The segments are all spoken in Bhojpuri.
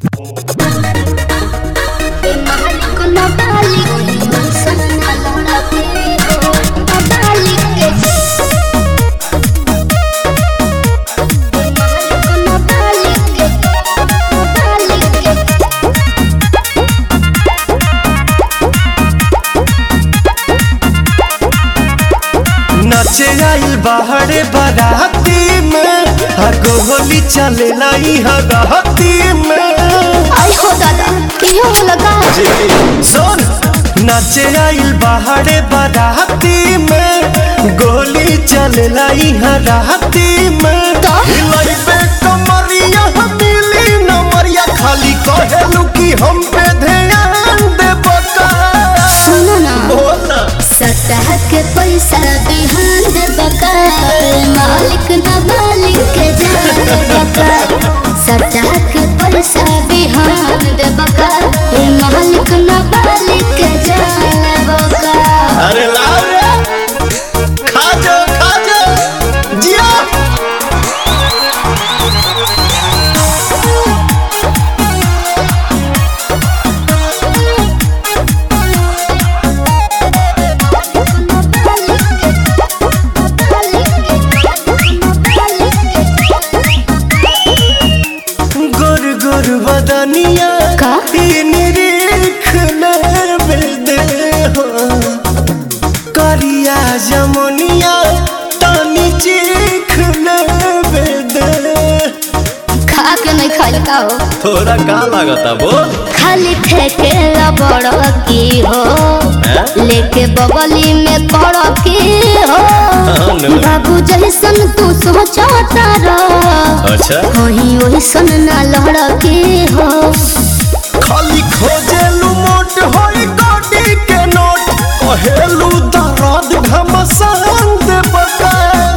नाचे आइल बाहरे बाराती में हगो होली चले लाई हगहती में आई हो दादा क्यों लगा सुन नाचे आइल बाहरे बाराती में गोली चले लाई हराती में तो? हिलाई पे कमरिया मिली नमरिया खाली कहेलू कि हम पे ध्यान दे बका सुनो ना बोला सतह के पैसा बिहान दे बका मालिक ना मालिक के जान बका सतह के पैसा बिहान दे बका मालिक ना मालिक के जान बका अरे लाओ रे खा जा खा जा जिया गोर गोर बदनिया का? ई निरीख दे हो करिया जमुनिया तानी चीख दे खा के नहीं खाई का हो थोड़ा का लागता बोल खाली फेंके बड़ की हो हैं? लेके बगली में पड़ की हो हाँ, नो। बाबू जैसन तू सोचता रह अच्छा वही वैसन ना लड़ की हो खाली खोजेलू मोट होई गोडी के नोट कहेलू दर्द घमसान दे बका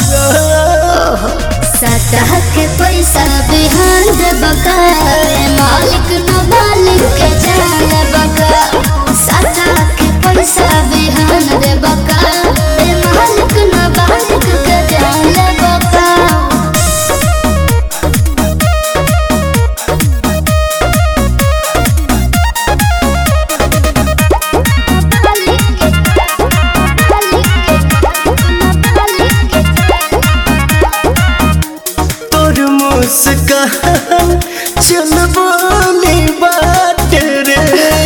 सतह के पैसा बिहान दे बका मालिक न मालिक के जान बका सतह के पैसा बिहान दे बका मालिक न मालिक के जान बका तोर मुस्कान चल बोली बात रे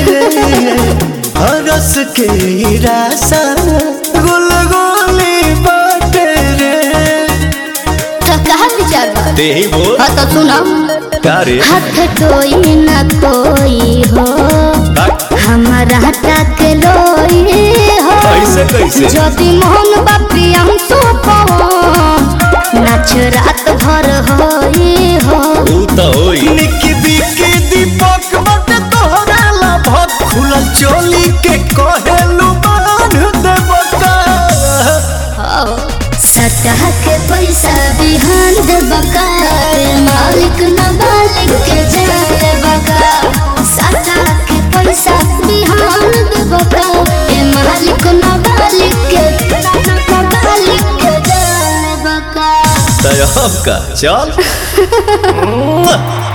हरस के रासा गुल गोली बात रे तो कहा विचार बा? ते ही बोल हाँ तो सुनो का रे हाथ कोई न कोई हो हमारा तक लोई हो कैसे, कैसे? यदि मोहन बापी हम तो नाच रात भर होई हो ऊ तो होई निकी बिकी दीपक बट तोहरा ला भत खुलल चोली के कहेलू बांध दे बका सतह के पैसा बिहान दे बका मालिक न मालिक के जाए बका सतह के पैसा बिहान दे बका ए मालिक न मालिक के न मालिक के जाए बका तय का चल